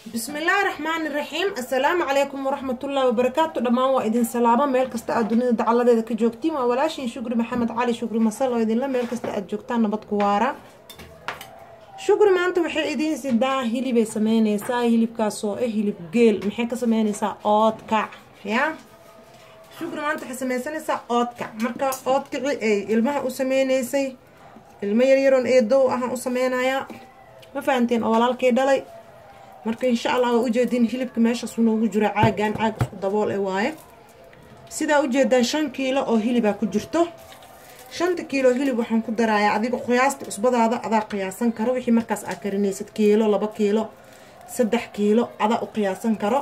bismillaahi raxmaani raxiim assalaamu calaykum waraxmatullaahi wabarakaatu dhammaan waa idin salaamo meel kasta aad dunida dacaladeeda ka joogtiin waa walaashiin shukri maxamed cali shukri masal oo idinla meel kasta aad joogtaan nabad ku waara shukri maanta waxay idiin sidaa hilibay sameyneysaa hilibkaas oo ah hilib geel maxay ka sameyneysaa oodkac yaa shukri maanta waxay sameysanaysaa oodkac marka oodkaci ay ilmaha u sameyneysay ilmo yaryaroon eedow ahaan u sameynayaa ma fahanteen oo walaalkay dhalay marka insha allah waa ujeediin hilibka meeshaasuu noogu jiro caagan caag isku dabool e waaye sidaa ujeedaan shan kiilo oo hilibaa ku jirto shanta kiilo hilib waxaan ku darayaa adiga qiyaasta cusbadaada adaa qiyaasan karo wixii markaas aa karinaysid kiilo laba kiilo saddex kiilo adaa u qiyaasan karo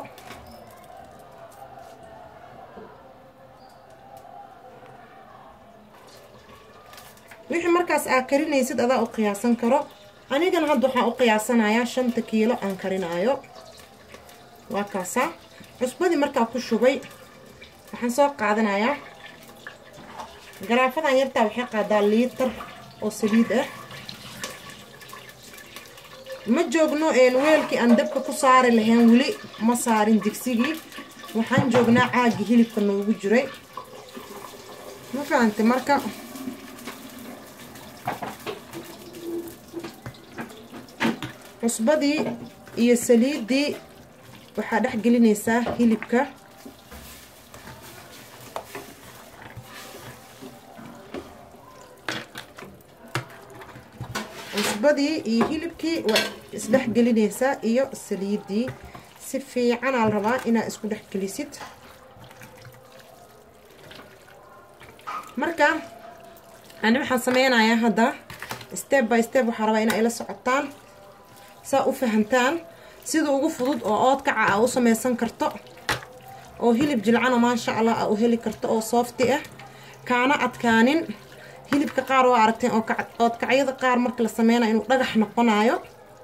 wixii markaas aa karinaysid adaa u qiyaasan karo anigana hadda waxaan u qiyaasanayaa shanta kiilo aan karinaayo waa kaasaa cusbadii markaa ku shubay waxaan soo qaadanayaa garaafadan yartaa waxay qaadaa liitar oo saliid ah ma joogno weelkii aan dabka ku saari lahayn weli ma saarin digsigii waxaan joognaa caagii hilibka noogu jiray ma fahantay marka cusbadii iyo saliiddii waxaa dhex gelinaysaa hilibka cusbadii iyo hilibkii waa isdhex gelinaysaa iyo saliiddii si fiicanaa la rabaa inaad isku dhex gelisid marka ani waxaan sameynayaa hadda step by step waxaa rabaa inaa ila socotaan saa u fahantaan sida ugu fudud oo oodkaca aa u sameysan karto oo hilib jilcana maasha allah aa u heli karto oo soofti ah kaana adkaanin hilibka qaar waa aragteen oodkacyada qaar marka la sameynayo inuu dhagax noqonayo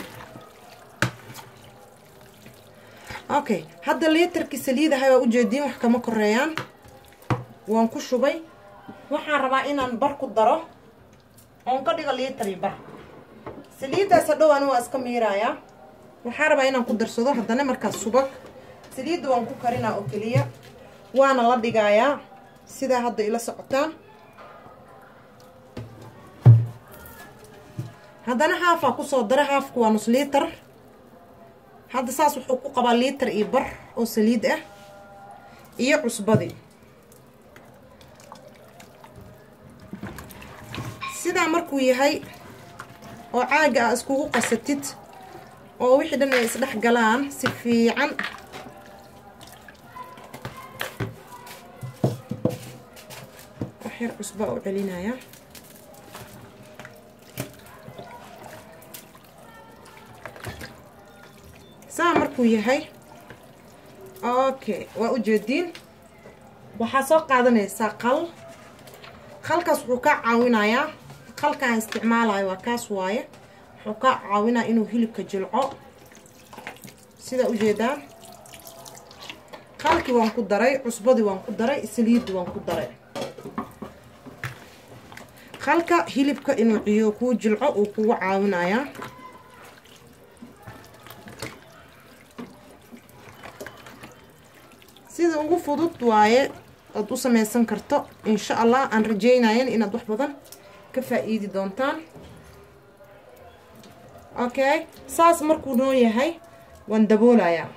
okay hadda liitarkii saliidahay waa ujeediin wax kama koreeyaan waan ku shubay waxaan rabaa inaan bar ku daro oon ka dhigo liitari bar saliiddaas hadhow ani waa iska miiraayaa waxaa rabaa inaan ku darsado haddana markaas subag saliidda waan ku karinaa oo keliya waana la dhigayaa sidaa hadda ila socotaan haddana haafaa kusoo dara haafku waa nus liitar hadda saas wuxuu ku qabaa liitar iyo bar oo saliid ah iyo cusbadii sidaa markuu yahay oo caaga aa iskugu qasatid oo wixii dhan ay isdhex galaan si fiican waxyar cusbaa u celinaya saa markuu yahay okay waa ujeediin waxaa soo qaadanaysaa qal qalkaas wuxuu kaa caawinayaa qalkaan isticmaalayo waa kaas waaye wuxuu kaa caawinaa inuu hilibka jilco sidaa ujeedaan qalkii waan ku daray cusbadii waan ku daray saliiddii waan ku daray qalka hilibka inuu ciyo kuu jilco uu kugu caawinayaa sida ugu fudud waaye oad u sameysan karto insha allah aan rajeynayan inaad wax badan ka faa-iidi doontaan okay saas markuu noo yahay waan daboolayaa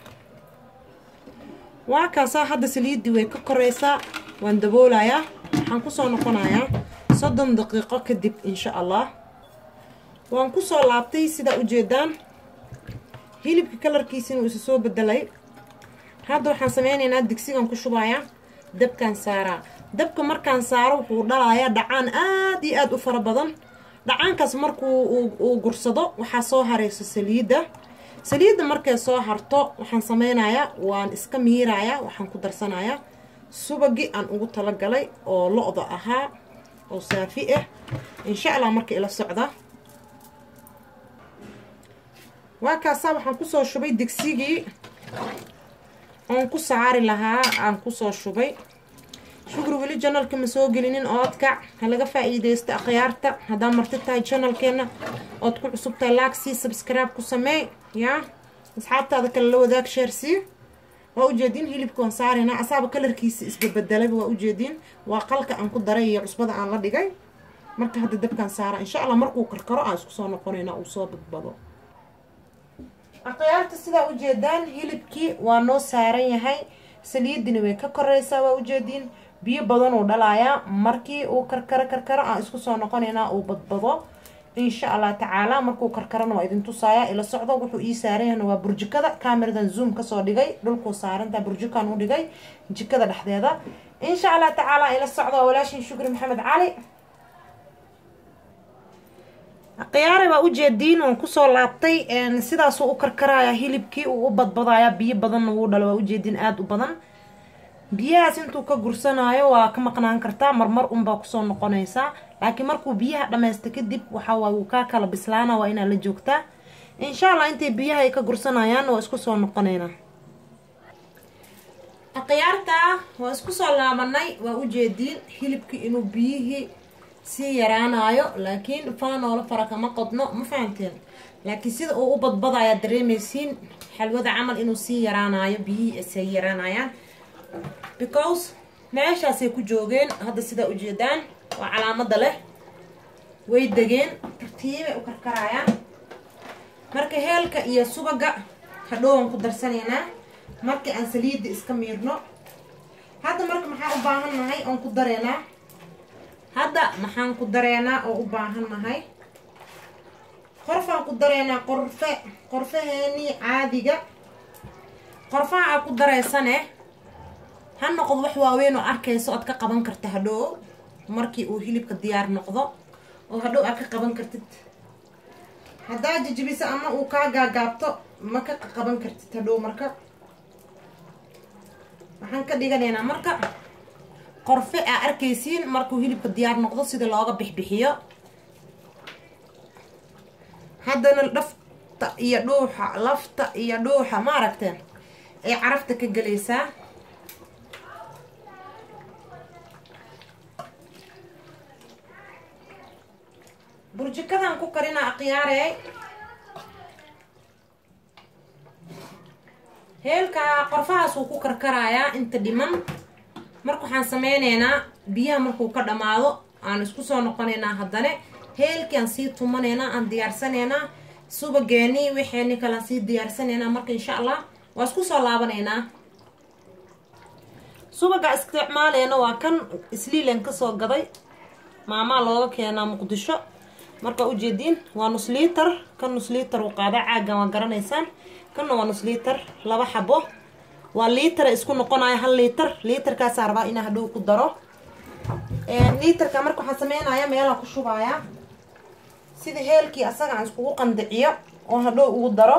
waa kaasaa hadda saliiddii way ka koreysaa waan daboolayaa waxaan kusoo noqonayaa soddon daqiiqo kadib insha allah waan kusoo laabtay sidaa ujeedaan hilibka kalarkiisina uu isa soo bedelay hadda waxaan sameynaynaa digsigan ku shubayaa dabkaan saaraa dabka markaan saaro wuxuu dhalayaa dhacaan aad iyo aada u fara badan dhacaankaas markuu uu gursado waxaa soo hareyso saliidda saliidda markay soo harto waxaan sameynayaa waan iska miirayaa waxaan ku darsanayaa subagii aan ugu talagalay oo lo-da ahaa oo saafi ah insha allah marka ila socda waa kaasaa waxaan kusoo shubay digsigii oon ku saari lahaa aan kusoo shubay shukri weli janalka ma soo gelinin oodkac ha laga faa-iideysto akhyaarta haddaa marti tahay janalkeena ood ku cusub tahay laagsii sabscribe ku sameey yaa asxaabtaada kale la wadaag sheersii waa ujeediin hilibka waan saaraynaa asaaba kalarkiisa isbabedalaba waa ujeediin waa qalka aan ku daray iyo cusbada aan la dhigay marka hadda dabkaan saara insha allah markuu karkaro aan isku soo noqonaynaa uu soo badbado akhyaarta sidaa ujeedaan hilibkii waa noo saaran yahay saliidina way ka koreysaa waa ujeediin biyo badan uu dhalayaa markii uu karkaro karkaro aan isku soo noqonaynaa uu badbado insha allah tacaala markuu karkarana waa idin tusaaya ila socdo wuxuu ii saaran yahna waa burjikada cameradan zoom kasoo dhigay dhulkuu saarantaa burjikaan u dhigay jikada dhexdeeda insha allah tacaala ila socdo waa walaashin shukri maxamed cali khiyaare baa ujeediin waan kusoo laabtay sidaasuu u karkaraya hilibkii uu u badbadaya biyo badanna wuu dhalo waa ujeediin aada u badan biyahaas intuu ka gursanayo waa ka maqnaan kartaa marmar unbaa kusoo noqonaysaa laakiin markuu biyaha dhammaysta kadib waxawaay wuu kaa kala bislaana waa inaad la joogtaa insha allah intay biyaha ay ka gursanayaan waa isku soo noqonaynaa akhyaartaa waa isku soo laabanay waa ujeediin hilibkii inuu biyihii sii yaraanayo laakiin faanoola fara kama qodno ma fahamteen laakiin sida uu u badbadaya dareemaysiin xalwada camal inuu sii yaraanayo biyihii say yaraanayaan because meeshaasay ku joogeen hadda sidaa ujeedaan waa calaamada leh way degeen tartiibay u karkarayaan marka heelka iyo subaga hadhowaan ku darsanaynaa markii aan saliidda iska miirno hadda marka maxaan u baahan nahay oon ku dareynaa hadda maxaan ku dareynaa oo u baahan nahay qorfaan ku dareynaa qorfe qorfaheenii caadiga qorfaha aad ku dareysane ha noqdo wax waaweyn oo arkayso oad ka qaban karta hadhow markii uu hilibka diyaar noqdo oo hadhow aad ka qaban kartid haddaa jijibiso ama uu kaa gaagaabto ma ka qaban kartid hadhow marka waxaan ka dhiganaynaa marka qorfe aa arkaysiin markuu hilibka diyaar noqdo sida looga bixbixiyo haddana dhafta iyo dhuuxa lafta iyo dhuuxa ma aragteen ay carafta ka gelaysaa burjikadan ku karinaa akhyaarey heelka qorfahaas wuu ku karkarayaa inta dhiman marka waxaan sameyneynaa biyaha markuu ka dhammaado aan isku soo noqonaynaa haddane heelkii aan sii tumanaynaa aan diyaarsanaynaa subageenii wixeeni kale aan sii diyaarsanaynaa marka insha allah waa isku soo laabanaynaa subaga isticmaaleyna waa kan isliilan kasoo gaday maamaa looga keenaa muqdisho markaa ujeediin waa nus liiter kan nus liiter uu qaada caagan waa garanaysaan kanna waa nus liiter laba xabo waa liitara isku noqonaya hal liiter liiterkaasaa rabaa inaa hadhow ku daro liiterka marka waxaan sameynaya meelaan ku shubaya sida heelkii asaga aan iskugu qandiciyo oo hadhow ugu daro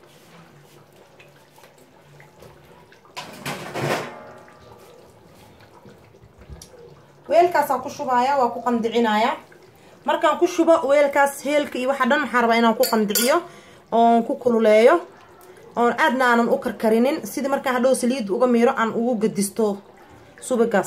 weelkaasaan ku shubaya waa ku qandicinaya markaan ku shubo weelkaas heelka iyo waxa dhan waxaan rabaa inaan ku qandiciyo oon ku kululeeyo oon aadna aanan u karkarinin sidii markaan hadhow saliidda uga miiro aan ugu gadisto subagaas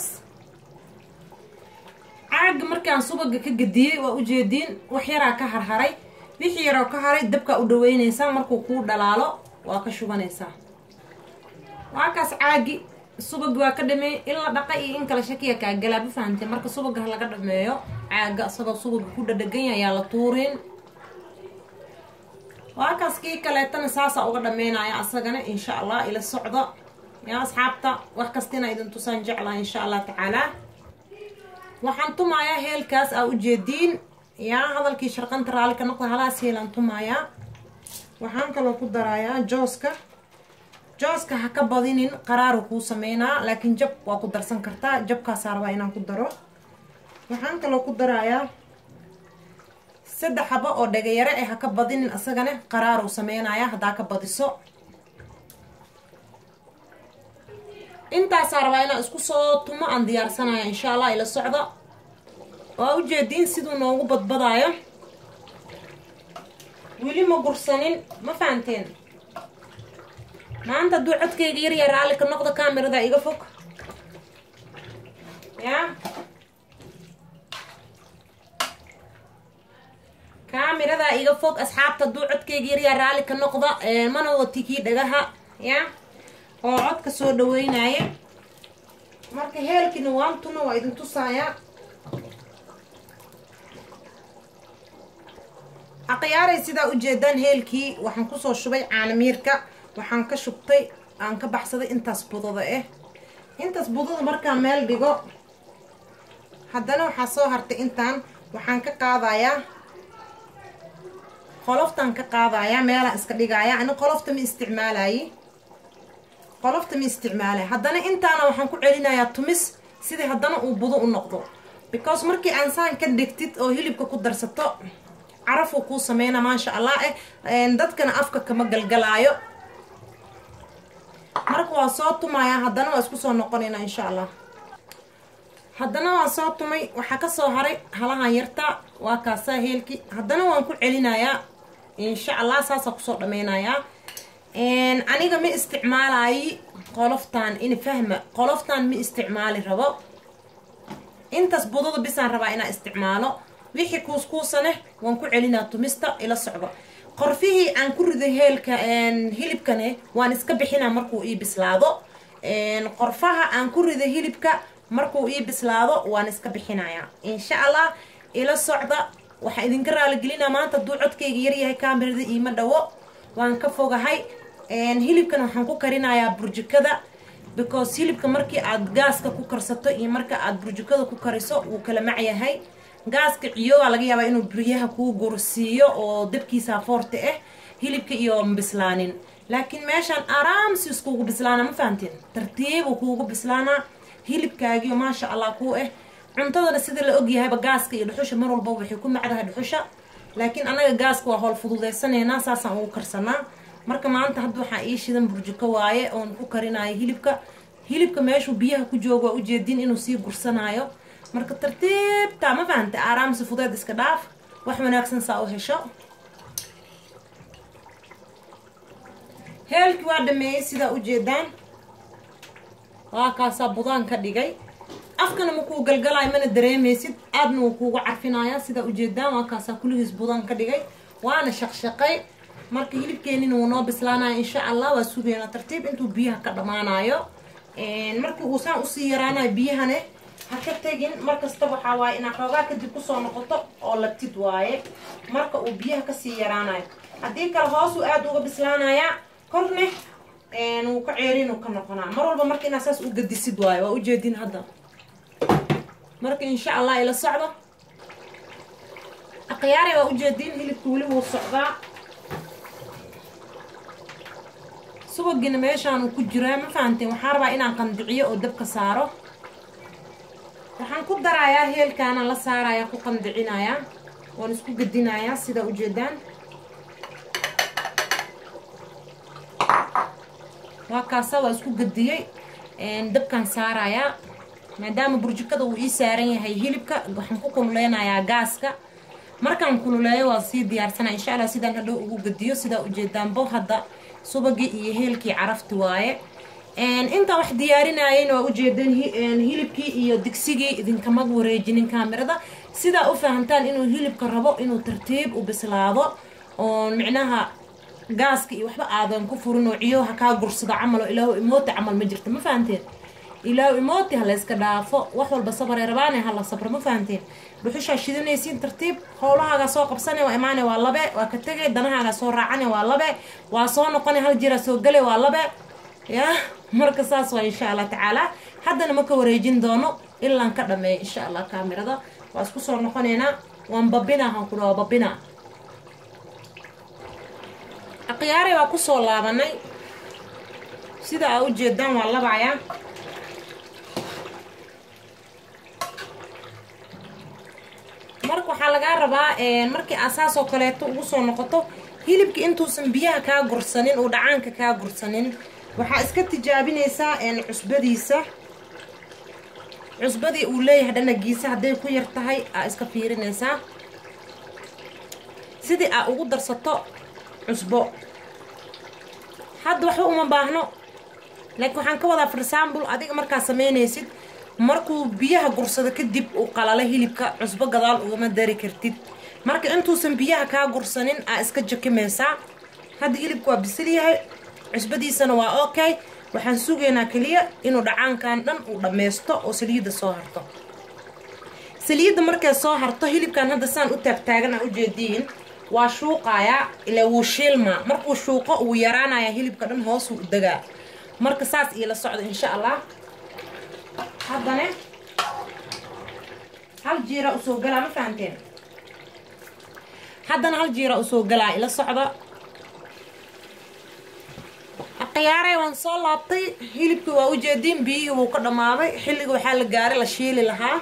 caaga markaan subaga ka gadiyey waa ujeediin wax yaraa ka harharay wixii yaroo ka haray dabkaa u dhaweynaysaa markuu kuu dhalaalo waa ka shubanaysaa waakaas caagi subag waa ka dhameey in la dhaqa iyo in kala shakiya kaa galaa ma fahamtee marka subaga ha laga dhameeyo caaga isagoo subaga ku dhadhagan ayaa la tuurin waakaas kii kaleetana saasaa uga dhameynaya asagana insha allah ila socdo yaa asxaabta wax kastina idin tusaan jeclaa insha allah tacaalaa waxaan tumayaa heelkaas aa ujeediin yaa hadalkii sharqanta raali ka noqda halaas heelaan tumayaa waxaan kaloo ku darayaa jooska jooska ha ka badinin qaraaru kuu sameynaa laakiin jab waa ku darsan kartaa jabkaasaa rabaa inaan ku daro waxaan kaloo ku darayaa saddex xabo oo dhagayare eh ha ka badinin asagana qaraaruu sameynaya haddaa ka badiso intaasaa rabaa inaan isku soo tumo aan diyaarsanaya insha allah ila socda waa ujeediin siduu noogu badbadaayo weli ma gursanin ma fahanteen maanta hadduu codkayga yarya raalli ka noqdo kamerada iga fog yaa kaamiradaa iga fog asxaabta hadduu codkayga yaryaa raalli ka noqda mana wati kii dhagaha ya oo codka soo dhaweynaya marka heelkiina waantuna waa idin tusayaa aqyaaray sidaa ujeedaan heelkii waxaan kusoo shubay caanamiirka waxaan ka shubtay aan ka baxsaday intaas budada ah intaas budada markaan meel dhigo haddana waxaa soo hartay intaan waxaan ka qaadayaa qoloftaan ka qaadayaa meelaan iska dhigaya ani qolofta ma isticmaalayi qolofta ma isticmaalaya haddana intaana waxaan ku celinayaa tumis sidii haddana uu budo u noqdo because markii aan saan ka dhigtid oo hilibka ku darsato carafuu kuu sameyna maasha allah eh dadkana afka kama galgalaayo marka waa soo tumayaa haddana waa isku soo noqonayna insha allah haddana waan soo tumay waxaa kasoo haray halahan yarta waa kaasaa heelki haddana waan ku celinayaa insha allah saasaa kusoo dhameynayaa aniga ma isticmaalayi qoloftaan in fahma qoloftaan ma isticmaali rabo intaas budada bisaan rabaa inaa isticmaalo wixii kuuskuusane waan ku celinaa tumista ila socdo qorfihii aan ku riday heelka hilibkane waan iska bixinaa markuu ii bislaado qorfaha aan ku riday hilibka markuu ii bislaado waan iska bixinayaa insha allah ila socda waxaa idinka raaligelinaa maanta hadduu codkayga yaryahay kaamirada iima dhawo waan ka fogahay hilibkan waxaan ku karinayaa burjikada because hilibka markii aad gaaska ku karsato iyo marka aad burjikada ku kariso wuu kala macyahay gaaska ciyoogaa laga yaabaa inuu buryaha kuu gursiiyo oo dabkiisa foorta ah hilibka iyo bislaanin laakiin meeshaan araamsi iskugu bislaana ma fahanteen tartiibuu kuugu bislaanaa hilibkaagiyo maasha allah kuu ah cuntadana sida la ogyahayba gaaska iyo dhuxusha mar walba waxay ku macdahay dhuxusha laakiin anaga gaaska waa howl fududeysaneynaa saasaan ugu karsanaa marka maanta hadda waxaa ii shidan burjiko waaye oon ku karinayo hilibka hilibka meeshuu biyaha ku joogo waa ujeedin inuu sii gursanaayo marka tartiibta ma fahanta aaraamsi fudeed iska dhaaf wax wanaagsan saa u hesho heelkii waa dhameeyey sidaa ujeedaan waa kaasaa budaan ka dhigay afkana ma kuu galgalaayo mana dareemaysid aadna wuu kuugu carfinayaa sidaa ujeedaan waa kaasaa kulligiis budaan ka dhigay waana shaqshaqay marka hilibkeenina wuu noo bislaanaya insha allah waa sugeynaa tartiib intuu biyaha ka dhammaanayo markii uu saan usii yaraanayo biyahane ha ka tegin markasta waxaa waaye inaad xoogaa kadib kusoo noqoto oo labtid waaye marka uu biyaha kasii yaraanayo haddii kale hoosuu aada uga bislaanayaa korne wuu ka ceerin uu ka noqonaa mar walba marka inaad saas u gadisid waayo waa ujeedin hadda marka insha allah ila socdo akhyaare waa ujeedin hilibka weli wuu socdaa subagina meeshaanuu ku jiraa ma fahanteen waxaa rabaa inaan qandiciyo oo dabka saaro waxaan ku darayaa heelkaana la saarayaa ku qandicinayaa waan isku gedinayaa sidaa ujeedaan waa kaasa waa isku gediyey dabkaan saarayaa maadaama burjikada uu ii saaran yahay hilibka waxaan ku kululeynayaa gaaska markaan kululeeyo waa sii diyaarsanaa insha allah sidaan hadhow ugu gediyo sidaa ujeedaanbo hadda subagii iyo heelkii carafti waaye intaan wax diyaarinayeen waa ujeedeen hilibkii iyo digsigii idinkama wareejinin kaamirada sidaa u fahamtaan inuu hilibka rabo inuu tartiib u bislaado oon micnaha gaaska iyo waxba aadan ku furin oo ciyoha kaa gursado camal oo ilaahu imooti camal ma jirta ma fahanteen ilaahu imooti ha layska dhaafo wax walba sabaree rabaane hala sabro ma fahanteen dhuxushaa shidanaysiin tartiib howlahaagaa soo qabsane waa imaane waa labe waa ka tegay danahaagaa soo raacane waa labe waa soo noqone hal jiraa soo gale waa labe ya marka saas waa insha allah tacaala haddana ma ka wareejin doono ilaan ka dhameeyo insha allah kaamirada waa isku soo noqoneynaa waan babinaa han kudha waa babinaa akhyaare waa kusoo laabanay sida aa ujeedaan waa labayaa marka waxaa lagaa rabaa markii asaas oo kaleeto ugu soo noqoto hilibka intuusan biyaha kaa gursanin uu dhacaanka kaa gursanin waxaa iska tijaabinaysaa cusbadiisa cusbadii uu leeyahay dhanagiisa hadday ku yar tahay aa iska fiirinaysaa sidii aa ugu darsato cusbo hadda waxba uma baahno laakiin waxaan ka wadaa for example adiga markaa samaynaysid markuu biyaha gursado kadib uu qalalo hilibka cusbo gadaal ugama dari kartid marka intuusan biyaha kaa gursanin aa iska jakimaysaa hadda hilibka waa bisil yahay cusbadiisana waa okay waxaan sugaynaa keliya inuu dhacaankan dhan uu dhammaysto oo saliidda soo harto saliidda markay soo harto hilibkan hadda saan u taagtaagan aa ujeediin waa shuuqayaa ilaa wuu shiilmaa markuu shuuqo uu yaraanayaa hilibka dhan hoosuu u degaa marka saas iila socda insha allah haddana hal jiira usoo galaa ma fahanteen haddana hal jiira usoo galaa ila socda khiyaarey waan soo laabtay hilibkii waa ujeediin biyihii wuu ka dhammaaday xilliga waxaa la gaaray la shiili lahaa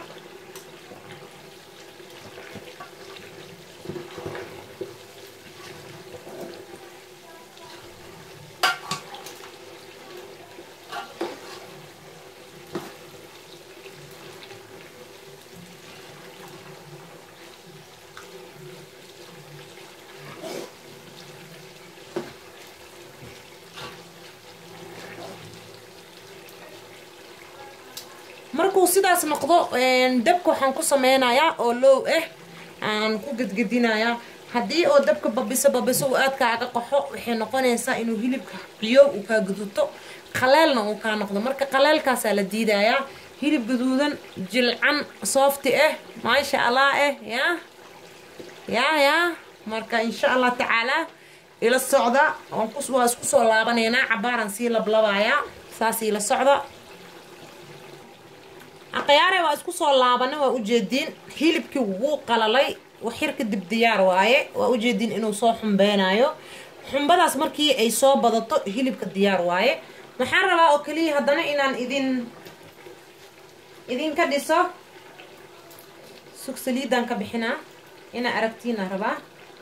markuu sidaas noqdo dabka waxaan ku sameynayaa oo low ah aan ku gedgedinayaa haddii oo dabka babiso babiso uu aad kaaga qaxo waxay noqonaysaa inuu hilibka qiyow uu kaa guduto qaleelna uu kaa noqdo marka qaleelkaasaa la diidayaa hilib gaduudan jilcan soofti ah maasha allah ah yaa yaa yaa marka insha allah tacaalaa ila socda waa isku soo laabanaynaa cabaaraan sii lablabayaa saas ila socda khiyaare waa isku soo laabana waa ujeediin hilibkii wuu qalalay waxyar kadib diyaar waaye waa ujeediin inuu soo xumbeynayo xumbadaas markii ay soo badato hilibka diyaar waaye waxaan rabaa oo keliya haddana inaan idin idinka dhiso sug saliidaan ka bixinaa inaa aragtiina rabaa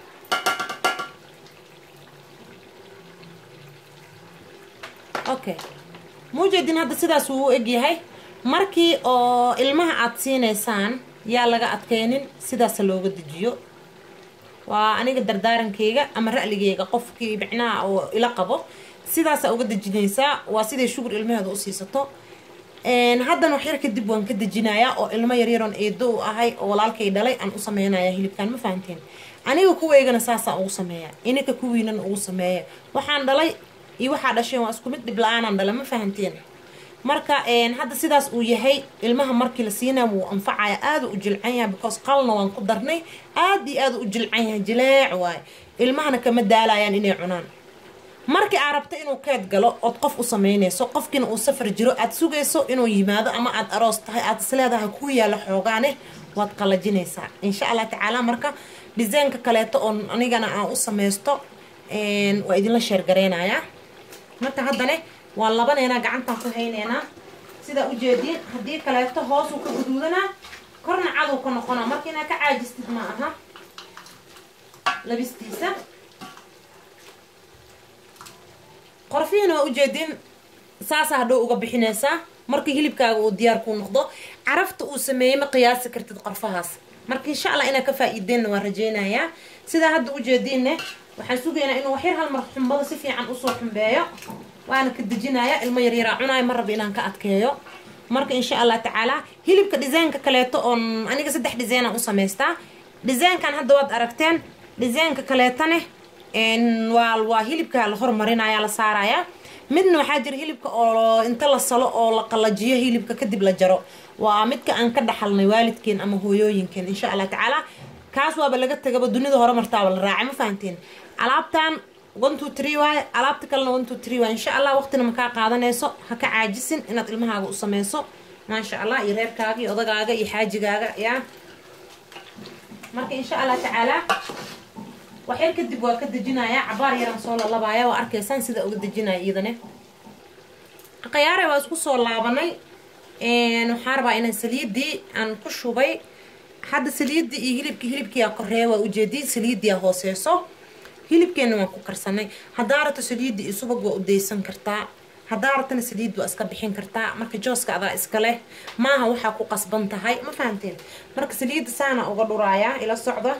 okay muujeedin hadda sidaas uu u egyahay markii oo ilmaha aada siinaysaan yaa laga adkaynin sidaasa looga dejiyo waa aniga dardaarankeyga ama ra'ligeyga qofkii micnaha oo ila qabo sidaasa uga dejinaysaa waa siday shugur ilmaheeda u siisato haddana waxyar kadib waan ka dejinayaa oo ilmo yaryaroon eedo u ahay oo walaalkay dhalay aan u sameynaya hilibkan ma fahanteen aniga kuweygana saasaan ugu sameeya ininka kuwiinan ugu sameeya waxaan dhalay iyo waxaa dhasheen waa isku mid dhib la-aanaan dhala ma fahanteen marka hadda sidaas uu yahay ilmaha markii la siinaya wuu anfacaya aada u jilcan yahay because qalna waan ku darnay aada iyo aada u jilcan yahay jileec waaye ilmahana kama daalayaan inay cunaan markii aa rabta inuu keed galo ood qof u sameynayso qofkiina uu safar jiro aad sugayso inuu yimaado ama aad aroos tahay aad isleedahay ku yaala xoogaane waad qalajinaysaa insha allah tacaala marka disaynka kaleeto oo anigana aan u samaysto waa idinla sheergareynayaa marka haddane waan labaneynaa gacantaan ku hayneynaa sidaa ujeediin haddii kaleeto hoosuu ka guduudanaa korna caduu ka noqonaa marka inaa ka caajistid ma aha labistiisa qorfihiina waa ujeediin saasa hadhow uga bixinaysaa markii hilibkaaga uu diyaar kuu noqdo carafta uu sameeyey ma qiyaasi kartid qorfahaas marka insha allah inaa ka faa-iideenna waan rajeynayaa sidaa hadda ujeediinne waxaan sugaynaa inuu waxyar hal mar xumbada si fiican usoo xumbeeyo waana ka dejinayaa ilmo yaryaraa cunaayo ma raba inaan ka adkeeyo marka insha allah tacaala hilibka dhisaynka kaleeto oon aniga saddex dhisaynaan u samaystaa dhisaynkan hadda waad aragteen dhisaynka kaleetane waa waa hilibka la hormarinaya la saaraya midna waxaa jira hilibka oo inta la salo oo la qalajiyo hilibka kadib la jaro waa midka aan ka dhaxalnay waalidkeen ama hooyooyinkeen insha allah tacaala kaas waaba laga tagaba dunida hore martaaba la raacay ma fahanteen alaabtan one two three waaye alaabta kalena one two three waaye insha allah waqtina makaa qaadanayso ha ka caajisin inaad ilmahaaga u sameyso maasha allah iyo reerkaaga iyo odagaaga iyo xaajigaaga yaa marka insha allah tacaala waxyar kadib waa ka dejinayaa cabaar yaraan soo lalabaaya waa arkaysaan sida uga dejinaya iyadane khiyaare waa isku soo laabanay waxaan rabaa inaan saliidii aan ku shubay hadda saliidii iyo hilibkii hilibkiiaa koreeya waa ujeedii saliidiia hooseyso hilibkeena waan ku karsanay haddaa rabto saliidii iyo subag waa u daysan kartaa haddaa rabtana saliid waa iska bixin kartaa marka jooska adaa iska leh maaha waxaa ku qasban tahay ma fahanteen marka saliidda saana uga dhuraayaa ila socda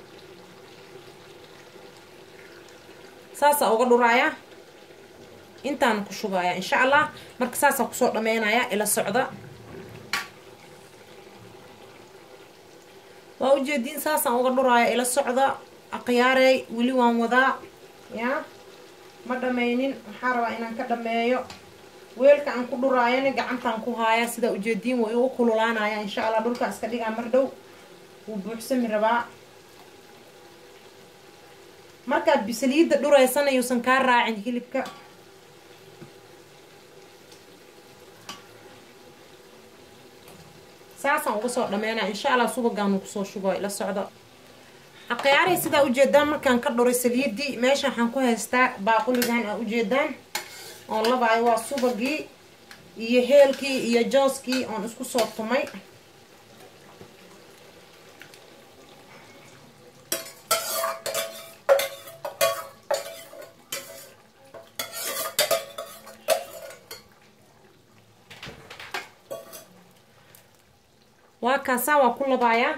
saasaa uga dhuraaya intaana ku shubaya insha allah marka saasaa kusoo dhameynaya ila socda waa ujeediin saasaan uga dhuraaya ila socda akhyaarey weli waan wadaa yaa ma dhammaynin waxaa rabaa inaan ka dhammeeyo weelka aan ku dhuraayana gacantaan ku haaya sidaa ujeediin waa igu kululaanaya insha allah dhulkaa iska dhigaa mar dhow wuu buuxsami rabaa markaad bisaliidda dhuraysana yuusan kaa raacin hilibka saasaan uga soo dhameynaa insha allah subagaanu kusoo shubo ila socdo akhyaarey sidaa ujeedaan markaan ka dhuray saliidii meesha waxaan ku haystaa baaquligan aa ujeedaan oon labaayo waa subagii iyo heelkii iyo jooskii oon isku soo tumay waa kaasaa waa ku labaayaa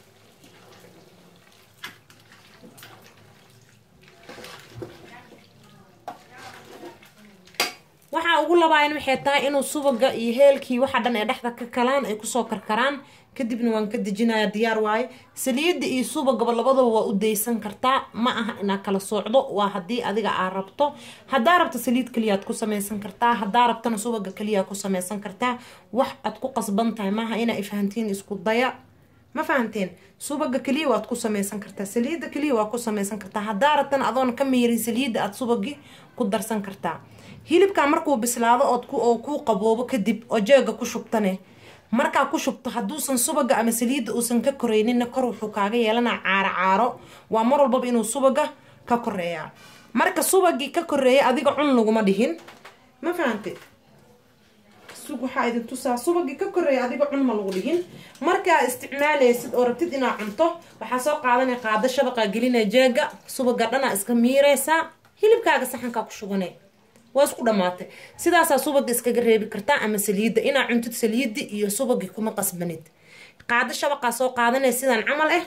waxaa ugu labaayan waxay tahay inuu subaga iyo heelkii waxa dhan ee dhexda ka kalaan ay kusoo karkaraan kadibna waan ka dejinaya diyaar waaye saliidda iyo subagaba labadaba waa u daysan kartaa ma aha inaad kala soocdo waa haddii adiga aad rabto haddaa rabto saliid keliyaad ku samaysan kartaa haddaa rabtana subaga keliyaa ku samaysan kartaa wax aad ku qasban tahay maaha inaa ifahantiin isku daya ma fahanteen subaga keliya waad ku samaysan kartaa saliidda keliya waa ku samaysan kartaa haddaa rabtana adoon ka miirin saliidda aad subagii ku darsan kartaa hilibkaa markuu bislaado ood oo kuu qaboobo kadib oo jeega ku shubtane markaa ku shubto hadduusan subaga ama saliidda uusan ka koreyninna kor wuxuu kaaga yeelanaa caaro caaro waa mar walbaba inuu subaga ka koreeyaa marka subagii ka koreeya adiga cun laguma dhihin ma fahante sug waxaa idin tusaa subagii ka koreeya adiga cun ma lagu dhihin markaa isticmaalaysid oo rabtid inaad cunto waxaa soo qaadanaya qaado shabaqaa gelinaya jeega subaga dhanaa iska miireysaa hilibkaaga saxankaa ku shubane waa isku dhamaatay sidaasaa subaga iskaga reebi kartaa ama saliidda inaa cuntid saliiddi iyo subagii kuma qasbanid qaado shabaqaa soo qaadanaya sidaan camal ah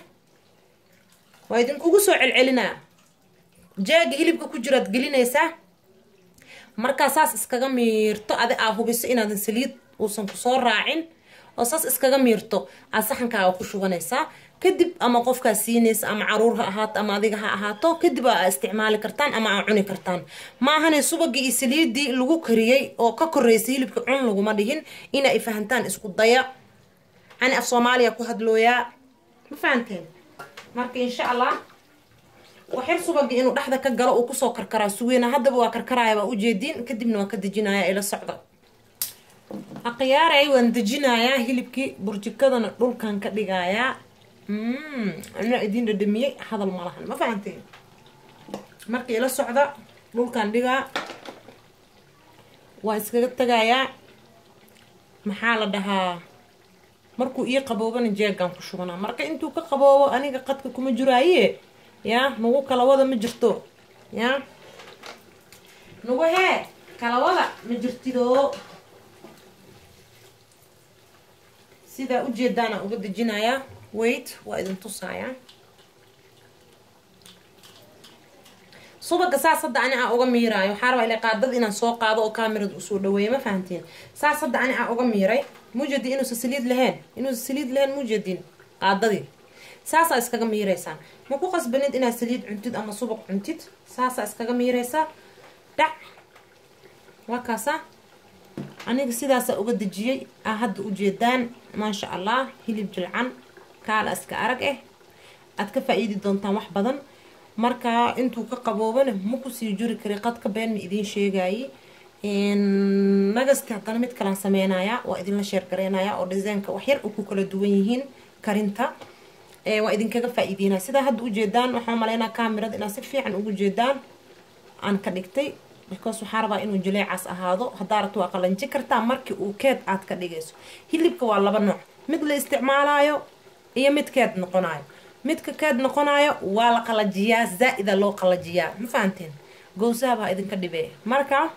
waa idinkugu soo celcelinaa jeega hilibka ku jiraad gelinaysaa markaa saas iskaga miirto adi aa hubiso inaadan saliid uusan kusoo raacin oo saas iskaga miirto aad saxankaaga ku shubanaysaa kadib ama qofkaa siinaysa ama caruur ha ahaato ama adiga ha ahaato kadib aa isticmaali kartaan ama aa cuni kartaan maahane subagii iyo saliidii lagu kariyey oo ka koreysay hilibka cun laguma dhihin ina ay fahantaan isku daya ani af soomaaliya ku hadlooyaa ma fahanteen marka insha allah waxyar subagii inuu dhexda ka galo uu kusoo karkaraa sugeyna haddaba waa karkaraaya waa ujeediin kadibna waan ka dejinaya ila socda akhiyaaray waan dejinayaa hilibkii burjikadana dhulkan ka dhigayaa anaa idiin dhadhamiyey hadal ma lahan ma fahanteen marka ila socda dhulkan dhigaa waa iskaga tagayaa maxaa la dhahaa markuu ii qaboobana jeegaan ku shubanaa marka intuu ka qaboobo aniga qadka kuma jiraaye yaa nagu kalawada ma jirto yaa nagu hee kalawada ma jirtidoo sidaa ujeedaana uga dejinayaa wait waa idin tusayaa subaga saas hadda ani aa uga miiraayo waxaa rabaa ila qaadada inaan soo qaado oo kaamirada usoo dhaweeya ma fahanteen saas hadda ani aa uga miiray mujadi inuusan saliid lahayn inuusan saliid lahayn mujadin qaadadii saasaa iskaga miireysaan ma ku qasbanid inaad saliid cuntid ama subag cuntid saasaa iskaga miireysaa dhac waa kaasa aniga sidaasaa uga dejiyey aa hadda ujeedaan maasha allah hilib jilcan kaala iska arag ah aad ka faa-iidi doontaan wax badan marka intuu ka qaboobana ma kusii juri kari qadka been ma idiin sheegaye nagasti haddana mid kalaan sameynayaa waa idinla sheergareynayaa oo dhisaynka waxyar u ku kala duwan yihiin karinta waa idinkaga faa-iideynaya sidaa hadda ujeedaan waxaa maleynaa kaamirada inaad si fiican ugu jeedaan aan ka dhigtay because waxaa rabaa inuu jileecaas ahaado haddaa rabto waa qalanji kartaa markii uu keed aad ka dhigayso hilibka waa laba nooc mid la isticmaalaayo iyo mid keed noqonayo midka keed noqonayo waa la qalajiyaa zaa-ida loo qalajiyaa ma fahanteen gowsaha baa idinka dhibee marka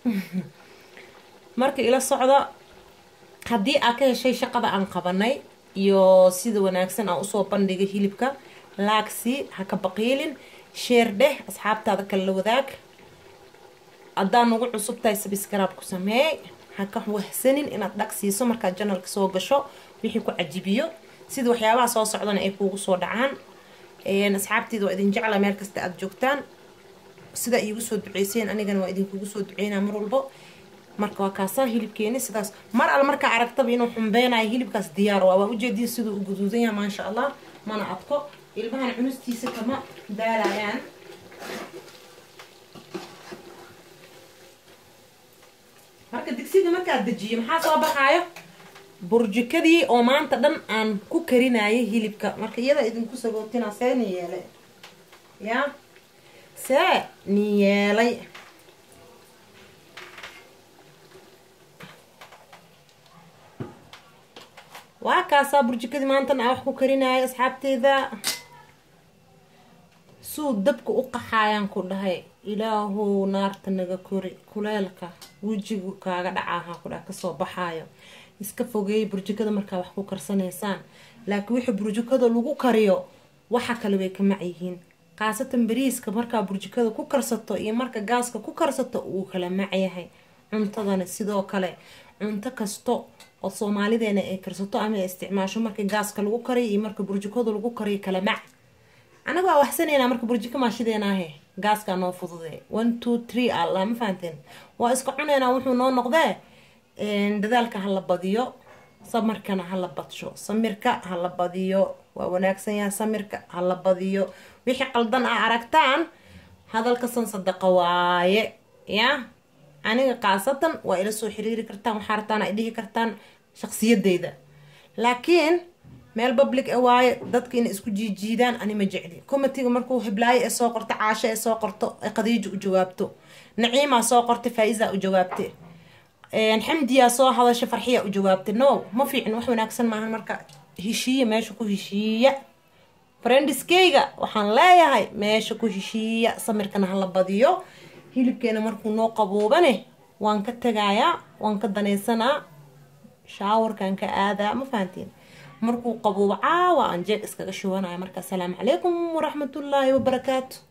marka ila socda haddii aad ka heshay shaqada aan qabanay iyo sida wanaagsan aan usoo bandhigay hilibka laagsi ha ka baqiilin sheer dheh asxaabtaada kale la wadaag haddaa nagu cusub tahay sabisgaraab ku sameey ha ka wahsanin inaad dhag siiso markaad janalka soo gasho wixii ku cajibiyo sida waxyaabaha soo socdana ay kuugu soo dhacaan asxaabteeda waa idin jecla meel kasta aada joogtaan sidaa iigu soo duceyseen anigana waa idinkugu soo duceynaa mar walbo marka waa kaasaa hilibkeeni sidaas mar al markaa aragtaba inuu xumbeynayo hilibkaas diyaar waa waa ujeediin siduu u guduudan yahay maasha allah mana adko ilmahan cunustiisa kama daalayaan marka digsiga markaad dejiyo maxaa soo baxaayo burjikadii oo maanta dhan aan ku karinayay hilibka marka iyada idinku sagootina see ni yeelay yaa see ni yeelay waa kaasaa burjikadii maantan aan wax ku karinaayo asxaabteyda suu dabka u qaxaayaan ku dhahay ilaahow naarta naga kori kuleelka wejigu kaaga dhacaaha ku dhaha kasoo baxaayo iska fogeeyay burjikada markaa wax ku karsanaysaan laakiin wixii burjikada lagu kariyo waxa kale way ka macyihiin khaasatan bariiska markaa burjikada ku karsato iyo marka gaaska ku karsato uu kala macyahay cuntadana sidoo kale cunto kasto oo soomaalideena ay karsato ama ay isticmaasho marka gaaska lagu kariyo iyo marka burjikada lagu kariyo kala mac anaga waa waxsanaynaa marka burjiko maashideenaahe gaaskaa noo fudude one two three alla ma fahanteen waa iska cuneynaa wuxuu noo noqdee dadaalka hala badiyo samarkana hala badsho samirka hala badiyo waa wanaagsan yaha samirka hala badiyo wixii qaldan a aragtaan hadalkasan sadaqa waaye ya aniga khaasatan waa ila soo xiriiri kartaan waxaa rabtaan ay dhihi kartaan shaqsiyadeyda laakiin meel public a waaye dadka inay isku jiijiidaan ani ma jecli comitiga markuu hiblaayo ee soo qorto caasho ee soo qorto ee qadiijo u jawaabto naciimaa soo qortay faa-isa u jawaabtay xamdiyaa soo hadasha farxiya u jawaabtay no ma fiicin wax wanaagsan maahan marka heshiiya meesha ku heshiiya friendiskeyga waxaan leeyahay meesha ku heshiiya samirkana hala badiyo hilibkeena markuu noo qaboobane waan ka tagayaa waan ka danaysanaa shaawarkan ka aadaa ma fahantiin markuu qaboobo caawa aan jeeg iskaga shubanaya marka asalaamu calaykum waraxmatullaahi wabarakaatu